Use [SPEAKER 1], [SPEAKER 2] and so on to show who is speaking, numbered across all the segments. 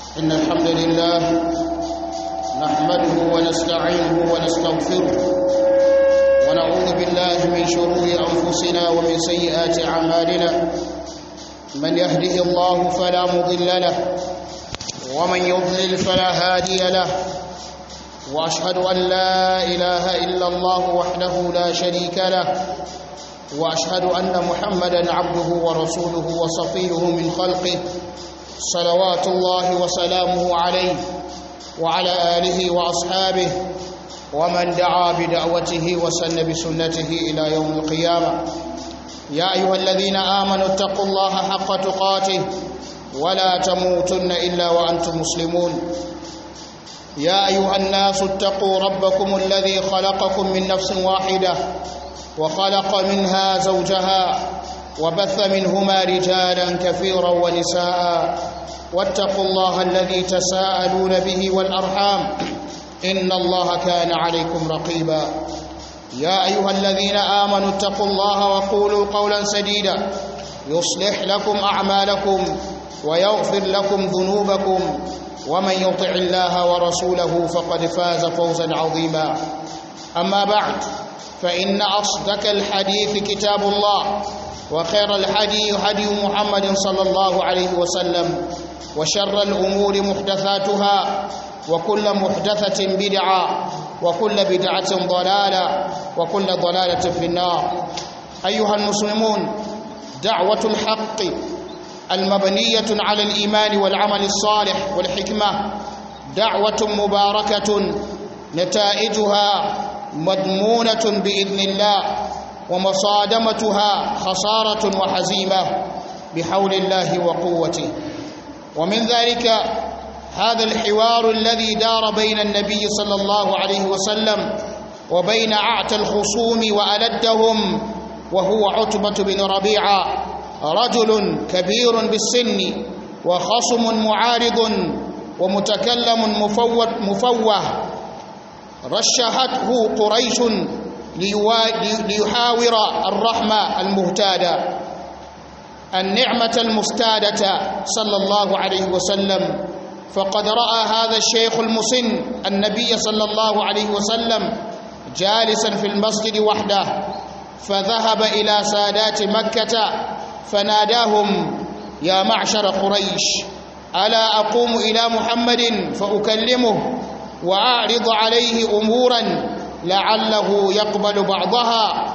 [SPEAKER 1] إن الحمد لله نحمده ونستعينه ونستغفره ونعوذ بالله من شرور أنفسنا ومن سيئات أعمالنا من يهده الله فلا مضل له ومن يضلل فلا هادي له وأشهد أن لا إله إلا الله وحده لا شريك له وأشهد أن محمدا عبده ورسوله وصفيه من خلقه صلوات الله وسلامه عليه وعلى آله وأصحابه ومن دعا بدعوته وسن بسنته إلى يوم القيامة يا أيها الذين آمنوا اتقوا الله حق تقاته ولا تموتن إلا وأنتم مسلمون يا أيها الناس اتقوا ربكم الذي خلقكم من نفس واحدة وخلق منها زوجها وبث منهما رجالا كثيرا ونساء واتقوا الله الذي تساءلون به والأرحام إن الله كان عليكم رقيبا يا أيها الذين آمنوا اتقوا الله وقولوا قولا سديدا يصلح لكم أعمالكم ويغفر لكم ذنوبكم ومن يطع الله ورسوله فقد فاز فوزا عظيما أما بعد فإن أصدق الحديث كتاب الله وخير الحدي هدي محمد صلى الله عليه وسلم وشر الأمور محدثاتها وكل محدثة بدعة وكل بدعة ضلالة وكل ضلالة في النار أيها المسلمون دعوة الحق المبنية على الإيمان والعمل الصالح والحكمة دعوة مباركة نتائجها مضمونة بإذن الله ومصادمتها خسارة وحزيمة بحول الله وقوته ومن ذلك هذا الحوار الذي دار بين النبي صلى الله عليه وسلم وبين أعتى الخصوم وألدهم وهو عتبة بن ربيعة رجل كبير بالسن وخصم معارض ومتكلم مفوه, مفوه رشحته قريش ليحاور الرحمة المهتادة النعمة المستادة صلى الله عليه وسلم فقد رأى هذا الشيخ المسن النبي صلى الله عليه وسلم جالسا في المسجد وحده فذهب إلى سادات مكة فناداهم يا معشر قريش ألا أقوم إلى محمد فأكلمه وأعرض عليه أمورا لعله يقبل بعضها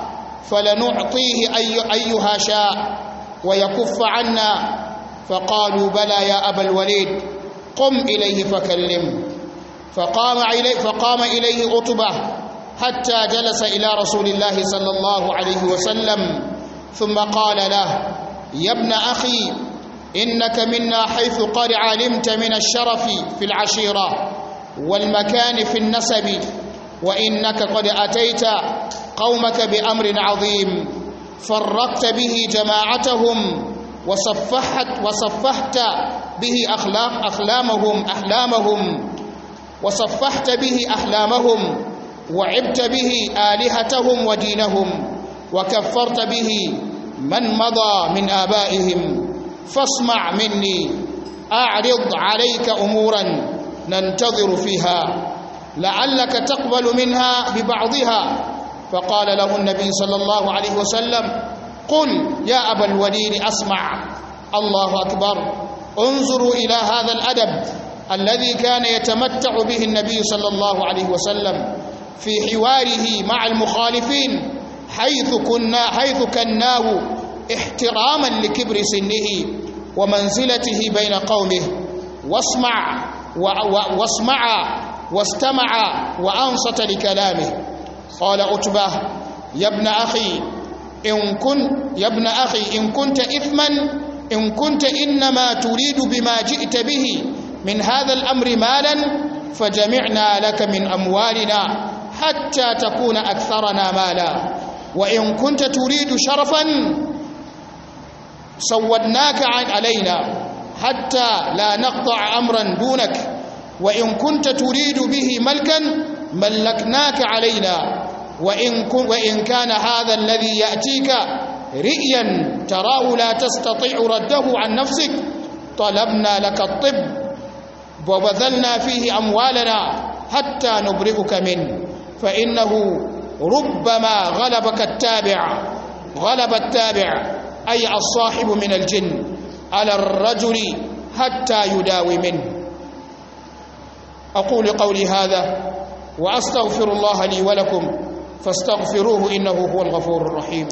[SPEAKER 1] فلنعطيه أي أيها شاء ويكف عنا فقالوا بلى يا أبا الوليد قم إليه فكلم فقام إليه, فقام إليه عتبة حتى جلس إلى رسول الله صلى الله عليه وسلم ثم قال له يا ابن أخي إنك منا حيث قد علمت من الشرف في العشيرة والمكان في النسب وإنك قد أتيت قومك بأمر عظيم فرقت به جماعتهم وصفحت وصفحت به أخلاق أخلامهم أحلامهم وصفحت به أحلامهم وعبت به آلهتهم ودينهم وكفرت به من مضى من آبائهم فاسمع مني أعرض عليك أمورا ننتظر فيها لعلك تقبل منها ببعضها فقال له النبي صلى الله عليه وسلم قل يا أبا الوليد أسمع الله أكبر انظروا إلى هذا الأدب الذي كان يتمتع به النبي صلى الله عليه وسلم في حواره مع المخالفين حيث كنا حيث كناه احتراما لكبر سنه ومنزلته بين قومه واسمع واسمع واستمع وأنصت لكلامه قال عتبة يا ابن أخي إن كنت يا ابن أخي إن كنت إثما إن كنت إنما تريد بما جئت به من هذا الأمر مالا فجمعنا لك من أموالنا حتى تكون أكثرنا مالا وإن كنت تريد شرفا سودناك علينا حتى لا نقطع أمرا دونك وإن كنت تريد به ملكا ملكناك علينا وإن, وإن كان هذا الذي يأتيك رئيا تراه لا تستطيع رده عن نفسك طلبنا لك الطب وبذلنا فيه أموالنا حتى نبرئك منه فإنه ربما غلبك التابع غلب التابع أي الصاحب من الجن على الرجل حتى يداوي منه أقول قولي هذا وأستغفر الله لي ولكم فاستغفروه إنه هو الغفور الرحيم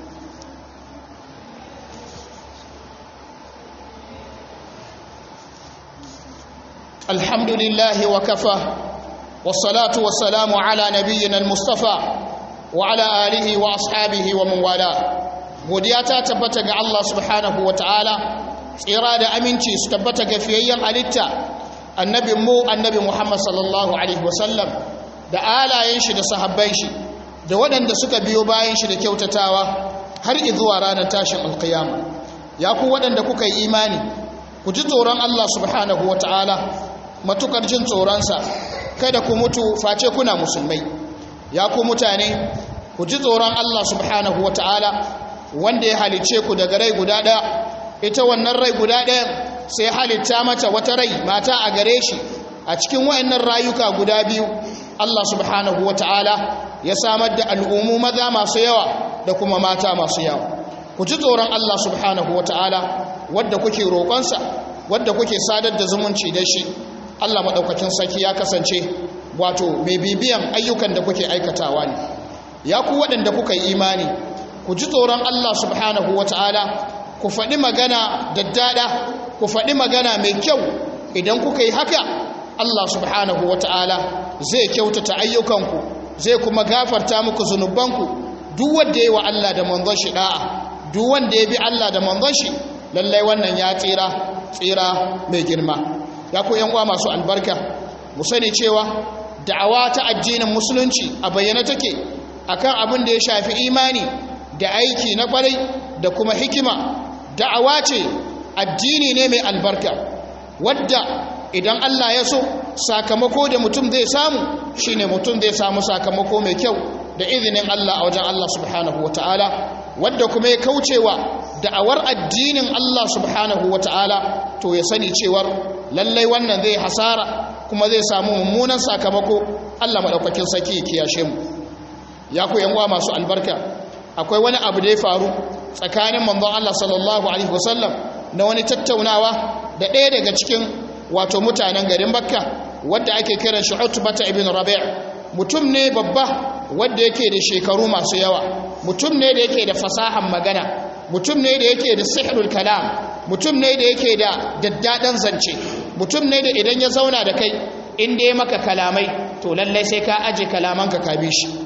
[SPEAKER 1] الحمد لله وكفى والصلاة والسلام على نبينا المصطفى وعلى آله وأصحابه ومن والاه godiya ta tabbata ga Allah subhanahu wa ta'ala tsira da aminci su tabbata ga fiyayyen halitta annabin mu annabi Muhammad sallallahu alaihi wasallam da alayen shi da sahabban shi da waɗanda suka biyo bayan shi da kyautatawa har zuwa ranar tashin alkiyama ya ku waɗanda kuka yi imani ku ji tsoron Allah subhanahu wa ta'ala matukar jin tsoronsa kada ku mutu face kuna musulmai ya ku mutane ku ji tsoron Allah subhanahu wa ta'ala wanda ya halice ku daga rai guda ɗaya ita wannan rai guda ɗaya sai halitta mata wata rai mata a gare shi a cikin wayannan rayuka guda biyu Allah subhanahu wa ta'ala ya samar da al'ummu maza masu yawa da kuma mata masu yawa ku ji tsoron Allah subhanahu wa ta'ala wadda kuke roƙonsa wadda kuke sadar da zumunci da shi Allah maɗaukakin sarki ya kasance wato mai bibiyan ayyukan da kuke aikatawa ne ya ku waɗanda kuka yi imani ku ji tsoron Allah subhanahu wa ta'ala ku faɗi magana daddada ku faɗi magana mai kyau idan kuka yi haka Allah subhanahu wa ta'ala zai kyautata ayyukanku zai kuma gafarta muku zunubanku duk wanda ya yi wa Allah da manzon shi da'a duk wanda ya bi Allah da manzon shi lallai wannan ya tsira tsira mai girma ya ku yan uwa masu albarka mu sani cewa da'awa ta addinin musulunci a bayyana take akan abin da ya shafi imani da aiki na kwarai da kuma hikima da'awa ce addini ne mai albarka wadda idan Allah ya so sakamako da mutum zai samu shine mutum zai samu sakamako mai kyau da izinin Allah a wajen Allah subhanahu wataala wadda kuma ya kaucewa da'awar addinin Allah subhanahu wataala to ya sani cewar lallai wannan zai hasara kuma zai samu mummunan sakamako Allah madaukakin saki ya kiyashe mu ya ku yan uwa masu albarka akwai wani abu da ya faru tsakanin manzon Allah sallallahu alaihi wasallam na wani tattaunawa da ɗaya daga cikin wato mutanen garin Makka wanda ake kiran shi Utbata ibn Rabi' mutum ne babba wanda yake da shekaru masu yawa mutum ne da yake da fasahan magana mutum ne da yake da sihrul kalam mutum ne da yake da daddadan zance mutum ne da idan ya zauna da kai in dai maka kalamai to lallai sai ka aje kalamanka ka bi shi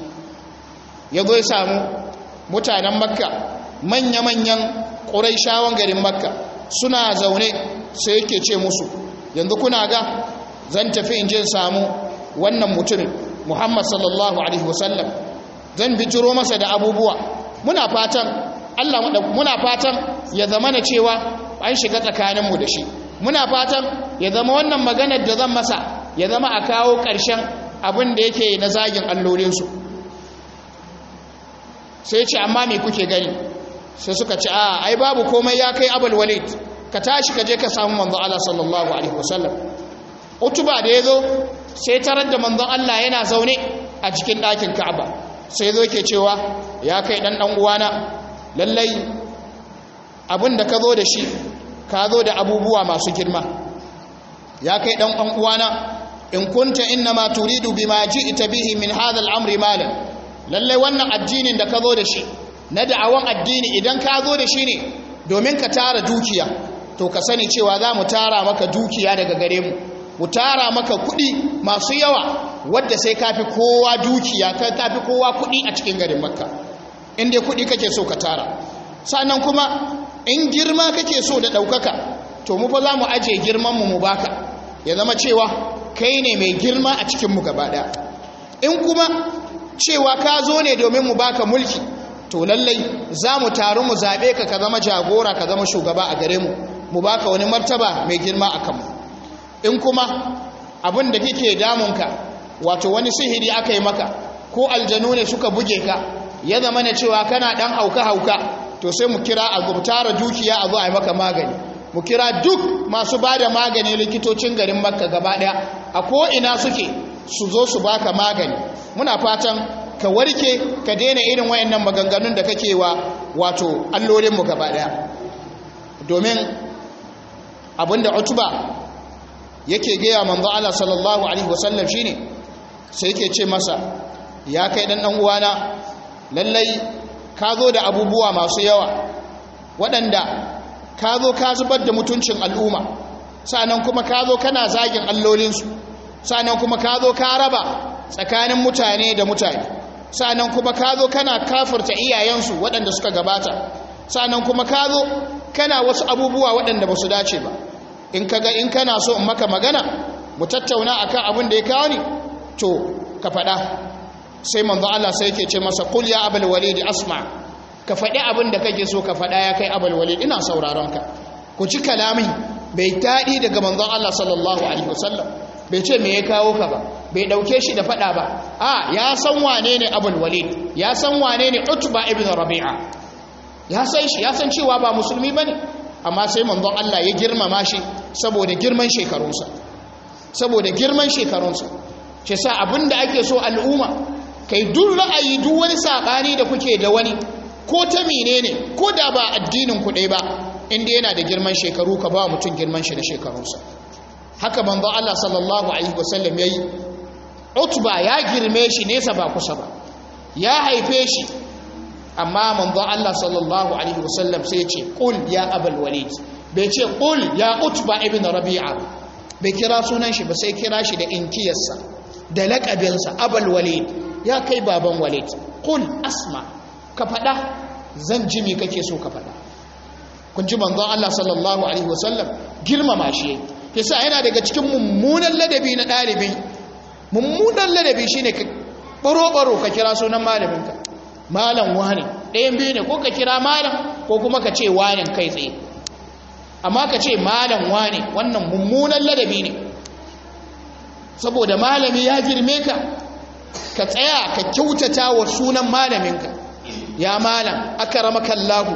[SPEAKER 1] ya zo ya samu mutanen makka manya-manyan ƙuraishawan garin makka suna zaune sai yake ce musu yanzu kuna ga zan tafi in je samu wannan mutumin muhammad sallallahu alaihi wasallam zan bijiro masa da abubuwa muna fatan allah muna fatan ya zama na cewa an shiga tsakaninmu da shi muna fatan ya zama wannan maganar da zan masa ya zama a kawo ƙarshen abin da yake na zagin allolinsu sai ce amma me kuke gani sai suka ce a ai babu komai ya kai abul walid ka tashi ka je ka samu manzo Allah sallallahu alaihi wasallam utuba da yazo sai tarar da manzon Allah yana zaune a cikin ɗakin Ka'aba sai zo ke cewa ya kai dan dan uwana lallai abin da ka zo da shi ka zo da abubuwa masu girma ya kai dan dan uwana in kunta innama turidu bima ji'ta bihi min hadha al-amri malan lallai wannan addinin da ka zo da shi na da'awan addini idan ka zo da shi ne domin ka tara dukiya to ka sani cewa za mu tara maka dukiya daga gare mu mu tara maka kuɗi masu yawa wadda sai ka fi kowa dukiya ka fi kowa kuɗi a cikin garin makka in dai kuɗi kake so ka tara sannan kuma in girma kake so da ɗaukaka to mu fa za mu ajiye girmanmu mu baka ya zama cewa kai ne mai girma a cikinmu gaba ɗaya in kuma cewa ka zo ne domin mu baka mulki to lallai za mu taru mu zaɓe ka ka zama jagora ka zama shugaba a gare mu mu baka wani martaba mai girma a kanmu in kuma abin da kike damunka wato wani sihiri aka yi maka ko aljanu ne suka buge ka ya zama na cewa kana ɗan hauka-hauka to sai mu kira a tara dukiya a zo a yi maka magani mu kira duk masu ba da magani likitocin garin makka gaba ɗaya a ko'ina suke su zo su baka magani muna fatan ka warke ka daina irin wayannan maganganun da kake wa wato allolinmu gaba ɗaya domin abinda utuba yake gaya manzo Allah sallallahu alaihi wasallam shine sai yake ce masa ya kai dan dan uwana lallai ka zo da abubuwa masu yawa waɗanda ka zo ka zubar da mutuncin al'umma sa'annan kuma ka zo kana zagin allolinsu sa'annan kuma ka zo ka raba tsakanin mutane da mutane sa'annan kuma ka zo kana kafirta iyayensu waɗanda suka gabata sa'annan kuma ka zo kana wasu abubuwa waɗanda ba su dace ba in ka ga in kana so in maka magana mu tattauna akan abin da ya kawo ni to ka faɗa sai manzo Allah sai yake ce masa qul ya abul walid asma ka faɗi abin da kake so ka faɗa ya kai abul walid ina sauraron ka ku ci kalami bai daɗi daga manzon Allah sallallahu alaihi wasallam bai ce me ya kawo ka ba bai ɗauke shi da faɗa ba a ya san wane ne abul walid ya san wane ne utba ibn rabi'a ya san shi ya san cewa ba musulmi bane amma sai manzon Allah ya girmama shi saboda girman shekarunsa saboda girman shekarunsa shi sa abinda ake so al'umma kai duk ra'ayi duk wani sabani da kuke da wani ko ta menene ko da ba addinin ku ba inda yana da girman shekaru ka ba mutum girman shi da shekarunsa haka manzo Allah sallallahu alaihi wasallam yayi utba ya girme shi nesa ba kusa ba ya haife shi amma manzo Allah sallallahu alaihi wasallam sai ya ce qul ya abul walid bai ce qul ya utba ibn rabi'a bai kira sunan shi ba sai kira shi da inkiyarsa da laƙabinsa abul walid ya kai baban walid qul asma ka faɗa zan ji me kake so ka faɗa kun ji manzon Allah sallallahu alaihi wasallam girmama shi yasa yana daga cikin mummunan ladabi na ɗalibi mummunan ladabi shine ka baro baro ka kira sunan malaminka malam wani ɗayan biyu ne ko ka kira malam ko kuma ka ce wani kai tsaye amma ka ce malam wani wannan mummunan ladabi ne saboda malami ya girme ka ka tsaya ka kyautata wa sunan malaminka ya malam akaramaka Allahu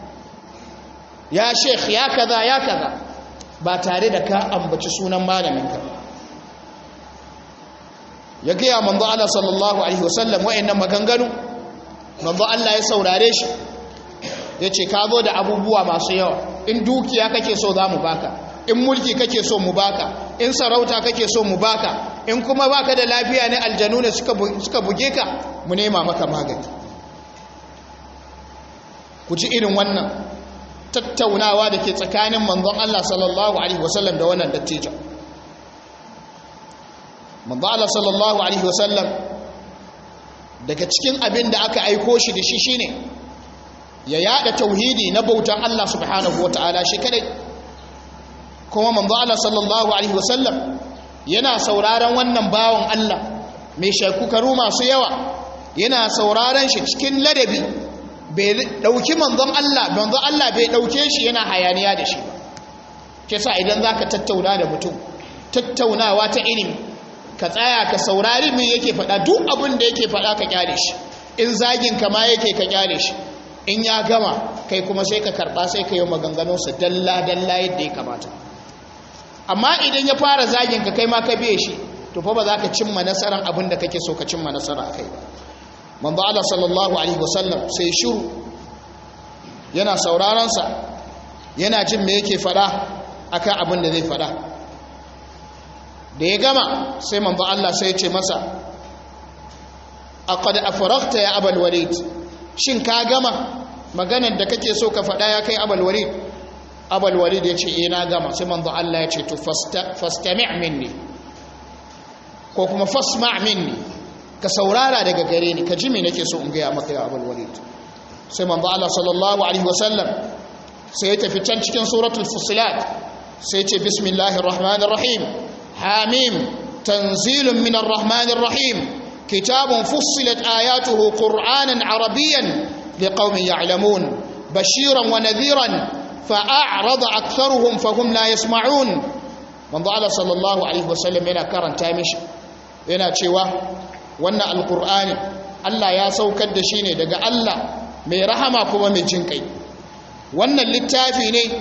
[SPEAKER 1] ya sheikh ya kaza ya kaza ba tare da ka ambaci sunan malaminka ya gaya manzo Allah sallallahu alaihi wasallam wa'annan maganganu manzo Allah ya saurare shi yace ka zo da abubuwa masu yawa in dukiya kake so za mu baka in mulki kake so mu baka in sarauta kake so mu baka in kuma baka da lafiya ne aljanu ne suka buge ka mu nema maka magani ku ci irin wannan tattaunawa da ke tsakanin manzon Allah sallallahu alaihi wasallam da wannan dattijo manzon Allah sallallahu alaihi wasallam daga cikin abin da aka aiko shi da shi shine ya yada tauhidi na bautan Allah subhanahu wataala shi kadai kuma manzo Allah sallallahu alaihi wasallam yana sauraron wannan bawon Allah mai shakukaru masu yawa yana sauraron shi cikin ladabi bai dauki manzon Allah manzon Allah bai dauke shi yana hayaniya da shi ke sa idan zaka tattauna da mutum tattaunawa ta ilimi ka tsaya ka saurari me yake faɗa duk abin da yake faɗa ka kyale shi in zagin ka ma yake ka kyale shi in ya gama kai kuma sai ka karɓa sai ka yi maganganunsa dalla dalla yadda ya kamata amma idan ya fara zagin ka kai ma ka biye shi to fa ba za ka cimma nasarar abin da kake so ka cimma nasara a kai ba manzo Allah sallallahu alaihi wasallam sai shiru yana sauraron sa yana jin me yake fada akan abin da zai fada da ya gama sai manzo Allah sai ya ce masa aqad afragta ya abul walid shin ka gama maganar da kake so ka fada ya kai abul walid abul walid ya ce ina gama sai manzo Allah ya ce to fastami' minni ko kuma fasma' minni ka saurara daga gare ni ka ji me nake so in ga maka ya abul walid sai manzo Allah sallallahu alaihi wasallam sai ya tafi can cikin suratul fusilat sai ya ce bismillahir rahmanir rahim hamim tanzilun minar rahmanir rahim kitabun fussilat ayatuhu qur'anan arabiyyan liqaumin ya'lamun bashiran wa nadhiran فأعرض أكثرهم فهم لا يسمعون manzo Allah sallallahu alaihi wasallam yana karanta mishi yana cewa wannan alqur'ani Allah ya saukar da shi ne daga Allah mai rahama kuma mai jin kai wannan littafi ne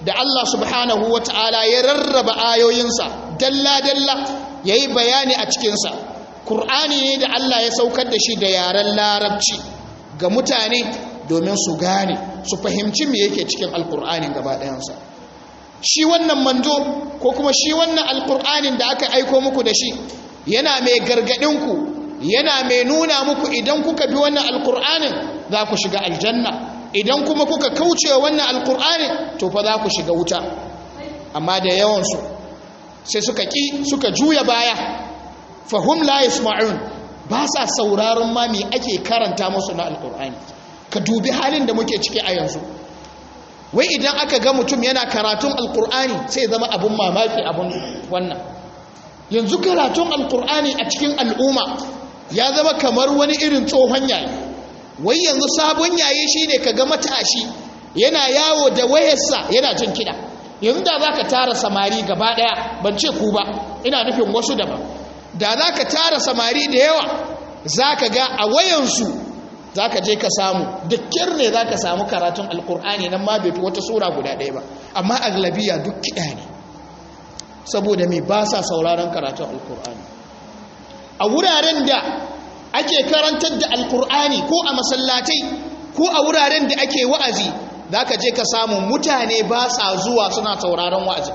[SPEAKER 1] da Allah subhanahu wa ta'ala ya rarraba ayoyinsa dalla-dalla ya yi bayani a cikinsa ƙur'ani ne da Allah ya saukar da shi da yaren larabci ga mutane domin su gane su fahimci me yake cikin alƙur'anin gaba ɗayansa shi wannan manzo ko kuma shi wannan alƙur'anin da aka aiko muku da shi yana mai gargaɗinku yana mai nuna muku idan kuka bi wannan alƙur'anin za ku shiga aljanna idan kuma kuka kauce wannan alkur'ani to fa za ku shiga wuta amma da yawansu sai suka ƙi suka juya baya fahum la yasma'un ba sa sauraron ma me ake karanta musu na alkur'ani ka dubi halin da muke ciki a yanzu wai idan aka ga mutum yana karatun alkur'ani sai zama abun mamaki abun wannan yanzu karatun alkur'ani a cikin al'umma ya zama kamar wani irin tsohon yayi wai yanzu sabon yayi shine kaga matashi yana yawo da wayarsa yana jin kiɗa yanzu da zaka tara samari gaba daya ban ce ku ba ina nufin wasu daban da zaka tara samari da yawa zaka ga a wayansu zaka je ka samu dukkan ne zaka samu karatun alkur'ani nan ma bai fi wata sura guda ɗaya ba amma aglabiya duk kiɗa ne saboda me ba sa sauraron karatun alkur'ani a wuraren da ake karantar da alkur'ani ko a masallatai ko a wuraren da ake wa'azi za ka je ka samu mutane ba sa zuwa suna sauraron wa'azi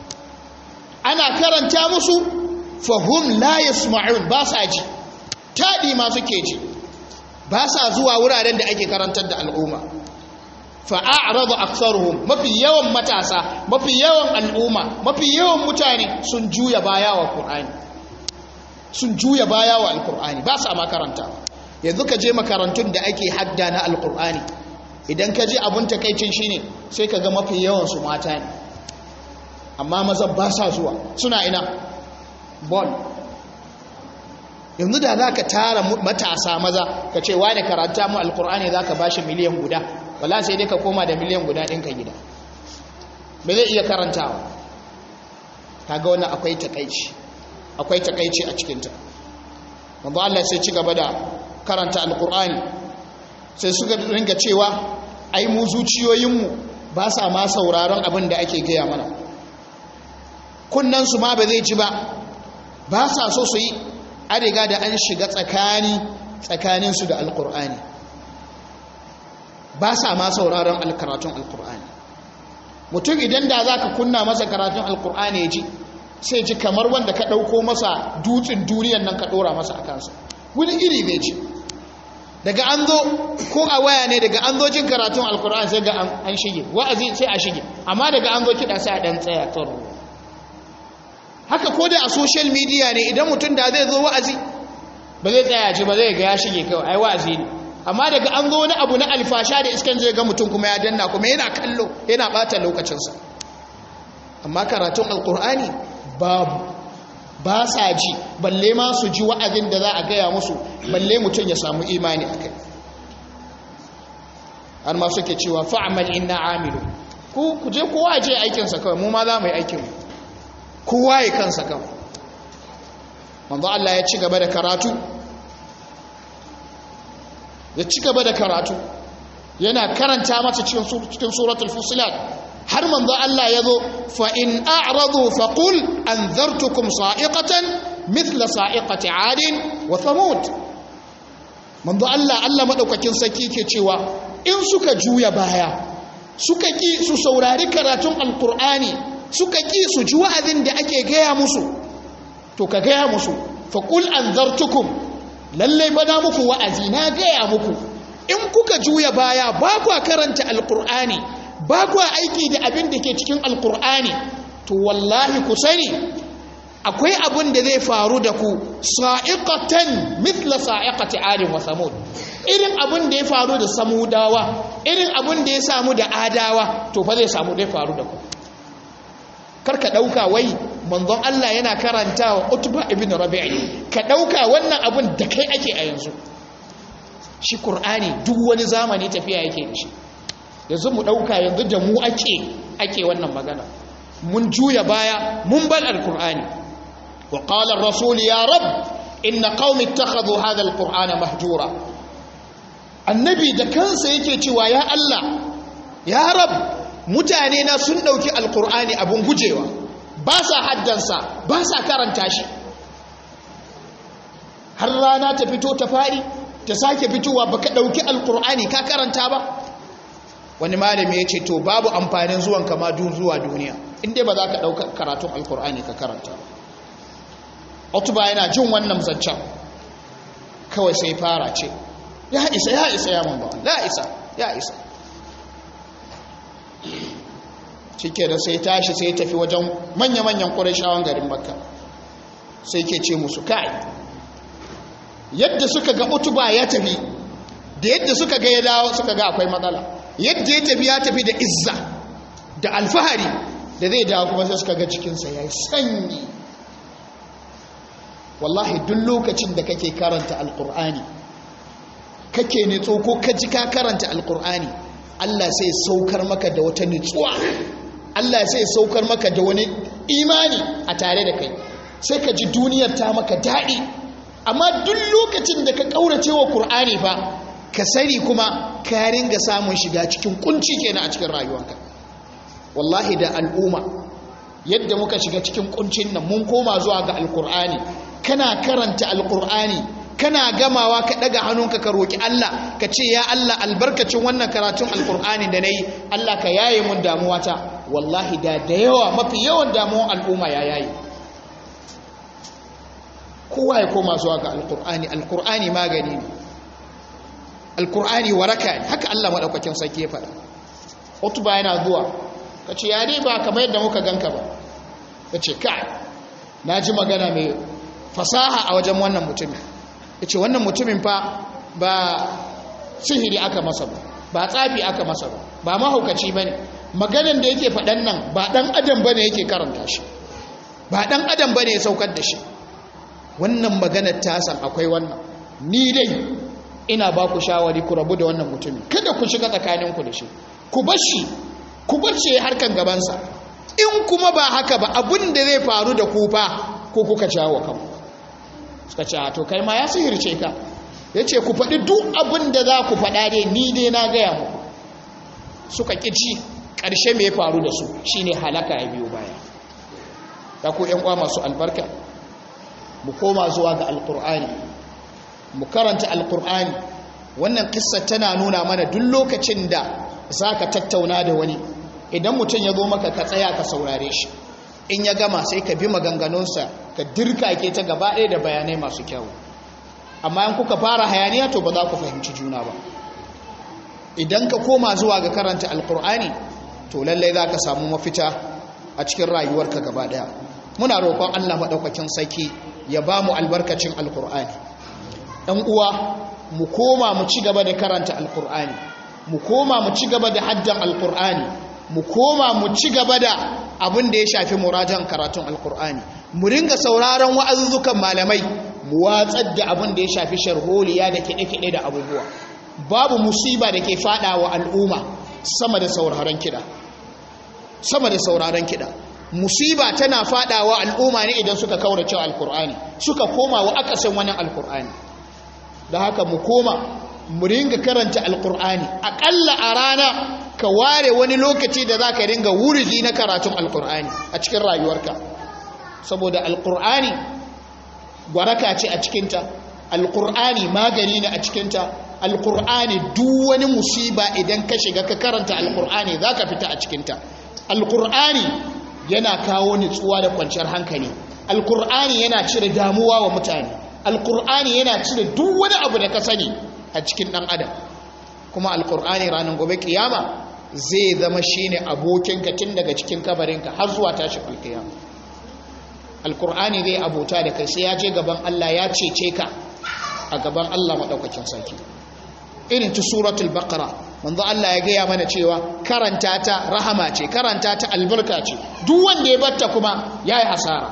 [SPEAKER 1] ana karanta musu fahim la yasma'un ba sa ji taɗi ma suke ji ba sa zuwa wuraren da ake karantar da al'umma fa'a'radu aktsaruhum mafi yawan matasa mafi yawan al'umma mafi yawan mutane sun juya baya wa qur'ani sun juya baya wa alkur'ani ba sa makaranta yanzu ka je makarantun da ake hadda na alkur'ani idan ka je abin takaicin shine sai ka ga mafi yawan su mata ne amma maza ba sa zuwa suna ina bon yanzu da za ka tara matasa maza ka ce wane karanta mu alkur'ani za ka bashi miliyan guda wala sai dai ka koma da miliyan guda ɗinka gida ba zai iya karantawa kaga wannan akwai takaici akwai takaici a cikinta wanda Allah sai ci gaba da karanta alkur'ani sai suka ringa cewa ai mu zuciyoyinmu ba sa ma sauraron abin da ake gaya mana kunnansu ma ba zai ji ba ba sa so su yi a riga da an shiga tsakani tsakaninsu da alkur'ani ba sa ma sauraron alkaratun alkur'ani mutum idan da za ka kunna masa karatun alkur'ani ya ji sai ji kamar wanda ka ɗauko masa dutsen duniyan nan ka ɗora masa a kansa wani iri bai ci daga an zo ko a waya ne daga an zo jin karatun alkur'ani sai ga an shige wa'azi sai a shige amma daga an zo kiɗa sai a ɗan tsaya tsaro haka ko da a social media ne idan mutum da zai zo wa'azi ba zai tsaya ji ba zai ga ya shige kawai ai wa'azi ne amma daga an zo wani abu na alfasha da iskan zai ga mutum kuma ya danna kuma yana kallo yana ɓata lokacinsa amma karatun alkur'ani babu ba sa ji balle ma su ji wa'azin da za a gaya musu balle mutum ya samu imani a kai har ma suke cewa fa'amal inna amilu ku ku je kowa je aikinsa kawai mu ma za mu yi aikin kowa ya kansa kawai manzo Allah ya ci gaba da karatu ya ci gaba da karatu yana karanta mata cikin suratul fusilat har manzo Allah ya zo fa in a'radu fa qul anzartukum sa'iqatan mithla sa'iqati 'adin wa thamud manzo Allah Allah madaukakin saki ke cewa in suka juya baya suka ki su saurari karatun alqur'ani suka ki su ji wa'azin da ake gaya musu to ka gaya musu fa qul anzartukum lalle bana muku wa'azi na gaya muku in kuka juya baya ba ku karanta alqur'ani ba ku aiki da abin da ke cikin alkur'ani to wallahi ku sani akwai abin da zai faru da ku sa'iqatan mithla sa'iqati adin wa samud irin abin da ya faru da samudawa irin abin da ya samu da adawa to fa zai samu zai faru da ku karka dauka wai manzon Allah yana karantawa utba ibn rabi'i ka dauka wannan abin da kai ake a yanzu shi qur'ani duk wani zamani tafiya yake da shi yanzu mu ɗauka yanzu da mu ake ake wannan magana mun juya baya mun bar alkur'ani wa qala ar-rasul ya rab inna qaumi ittakhadhu hadha al-qur'ana mahjura annabi da kansa yake cewa ya Allah ya rab mutane na sun ɗauki alkur'ani abin gujewa ba sa haddansa ba sa karanta shi har rana ta fito ta faɗi ta sake fitowa baka ɗauki alkur'ani ka karanta ba wani malami ya ce to babu amfanin zuwan kama zuwa duniya inda ba za ka ɗauka karatun alkur'ani ka karanta ba otuba yana jin wannan zancen kawai sai fara ce ya isa ya isa ya mun ba ya isa ya isa cike da sai tashi sai tafi wajen manya-manyan ƙurashawan garin makka sai ke ce musu kai yadda suka ga utuba ya tafi da yadda suka ga ya dawo suka ga akwai matsala yadda ya tafi ya tafi da izza da alfahari da zai dawo kuma sai suka ga cikinsa ya yi sanyi wallahi duk lokacin da kake karanta alkur'ani kake nitso ko ka ji ka karanta alkur'ani allah sai saukar maka da wata nitsuwa allah sai saukar maka da wani imani a tare da kai sai ka ji duniyar ta maka daɗi amma duk lokacin da ka ƙaurace wa ƙur'ani fa ka sani kuma ka ringa samun shiga cikin kunci kenan a cikin rayuwarka wallahi da al'umma yadda muka shiga cikin kuncin nan mun koma zuwa ga alƙur'ani kana karanta alƙur'ani kana gamawa ka ɗaga hannunka ka roƙi Allah ka ce ya Allah albarkacin wannan karatun alƙur'ani da na yi Allah ka yaye mun damuwata wallahi da da yawa mafi yawan damuwan al'umma ya yaye kowa ya koma zuwa ga alkur'ani alkur'ani magani ne alkur'ani waraka ne haka Allah maɗaukakin sarki ya faɗa utuba yana zuwa ka ce ya dai ba kamar yadda muka ganka ba ka ce kai na ji magana mai fasaha a wajen wannan mutumin ya ce wannan mutumin fa ba sihiri aka masa ba ba tsafi aka masa ba ba mahaukaci ba ne maganan da yake faɗan nan ba ɗan adam ba ne yake karanta shi ba ɗan adam ba ne ya saukar da shi wannan maganar tasan akwai wannan ni dai ina ba ku shawari ku rabu da wannan mutumin kada ku shiga tsakaninku da shi ku bashi ku bace harkan gabansa in kuma ba haka ba abin da zai faru da ku fa ko kuka jawo kanku suka ce to kai ma ya sihirce ka ya ce ku faɗi duk abin da za ku faɗa dai ni dai na gaya muku suka ƙici ƙarshe mai faru da su shine halaka ya biyo baya ya ku ‘yan uwa masu albarka mu koma zuwa ga alkur'ani mu karanta alkur'ani wannan kissa tana nuna mana duk lokacin da za ka tattauna da wani idan mutum ya zo maka ka tsaya ka saurare shi in ya gama sai ka bi maganganunsa ka dirka ke ta gaba ɗaya da bayanai masu kyau amma in kuka fara hayaniya to ba za ku fahimci juna ba idan ka koma zuwa ga karanta alkur'ani to lallai za ka samu mafita a cikin rayuwarka gaba ɗaya muna roƙon allah maɗaukakin sarki ya ba mu albarkacin alkur'ani ɗan uwa mu koma mu ci gaba da karanta alkur'ani mu koma mu ci gaba da haddan alkur'ani mu koma mu ci gaba da abin da ya shafi murajan karatun alkur'ani mu ringa sauraron wa'azuzzukan malamai mu watsar da abin da ya shafi sharholiya da kiɗe-kiɗe da abubuwa babu musiba da ke faɗa wa al'umma sama da sauraron kiɗa sama da sauraron kiɗa musiba tana fadawa al'umma ne idan suka kaurace alkur'ani suka koma wa akasin wani alkur'ani da haka mu koma mu ringa karanta alkur'ani akalla a rana ka ware wani lokaci da za ka ringa wurzi na karatun alkur'ani a cikin rayuwarka saboda alkur'ani gwaraka ce a cikinta alkur'ani magani ne a cikinta alkur'ani duk wani musiba idan ka shiga ka karanta alkur'ani za ka fita a cikinta alkur'ani yana kawo nutsuwa da kwanciyar hankali alkur'ani yana cire damuwa wa mutane alkur'ani yana cire duk wani abu da ka sani a cikin dan adam kuma alkur'ani ranar gobe kiyama zai zama shine abokinka tun daga cikin kabarinka har zuwa tashi alkiyama alkur'ani zai abota da kai sai ya je gaban Allah ya cece ka a gaban Allah madaukakin sarki irin ta suratul baqara manzo Allah ya gaya mana cewa karanta ta rahama ce karanta ta albarka ce duk wanda ya batta kuma yayi hasara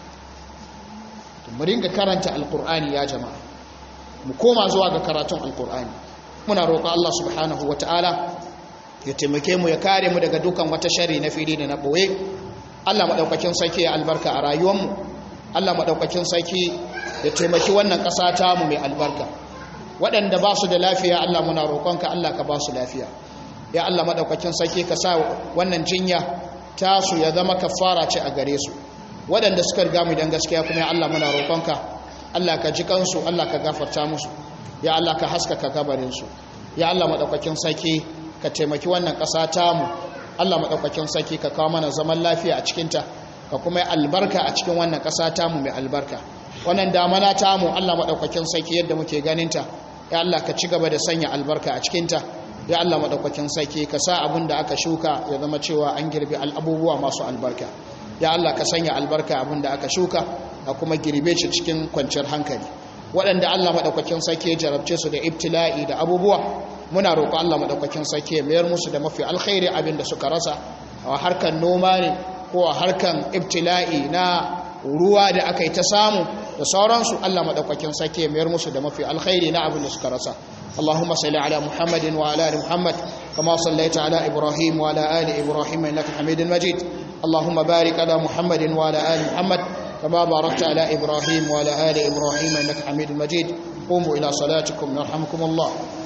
[SPEAKER 1] mu ringa karanta alqur'ani ya jama'a mu koma zuwa ga karatun alqur'ani muna roƙon Allah subhanahu wataala ya taimake mu ya kare mu daga dukan wata shari na fili da na boye Allah madaukakin sarki ya albarka a rayuwar mu Allah madaukakin sarki ya taimaki wannan ƙasa ta mu mai albarka waɗanda ba su da lafiya Allah muna roƙonka Allah ka ba su lafiya ya Allah madaukakin sarki ka sa wannan jinya tasu ya zama kafara ce a gare su waɗanda suka riga mu dan gaskiya kuma ya Allah muna roƙonka Allah ka ji kansu Allah ka gafarta musu ya Allah ka haskaka kabarin su ya Allah madaukakin sarki ka taimaki wannan ƙasa tamu Allah madaukakin sarki ka kawo mana zaman lafiya a cikin ta ka kuma yi albarka a cikin wannan ƙasa tamu mai albarka wannan damana tamu Allah madaukakin sarki yadda muke ganin ta ya Allah ka ci gaba da sanya albarka a cikin ta ya Allah madaukakin sarki ka sa abin da aka shuka ya zama cewa an girbe abubuwa masu albarka ya Allah ka sanya albarka abin da aka shuka a kuma girbe shi cikin kwanciyar hankali waɗanda Allah maɗaukakin sarki ya jarabce su da ibtila'i da abubuwa muna roƙo Allah maɗaukakin sarki ya mayar musu da mafi alkhairi abin da suka rasa a harkar noma ne ko a harkar ibtila'i na ruwa da aka yi ta samu da sauransu Allah maɗaukakin sarki ya mayar musu da mafi alkhairi na abin da suka rasa اللهم صل على محمد وعلى ال محمد كما صليت على ابراهيم وعلى ال ابراهيم انك حميد مجيد اللهم بارك على محمد وعلى ال محمد كما باركت على ابراهيم وعلى ال ابراهيم انك حميد مجيد قوموا الى صلاتكم يرحمكم الله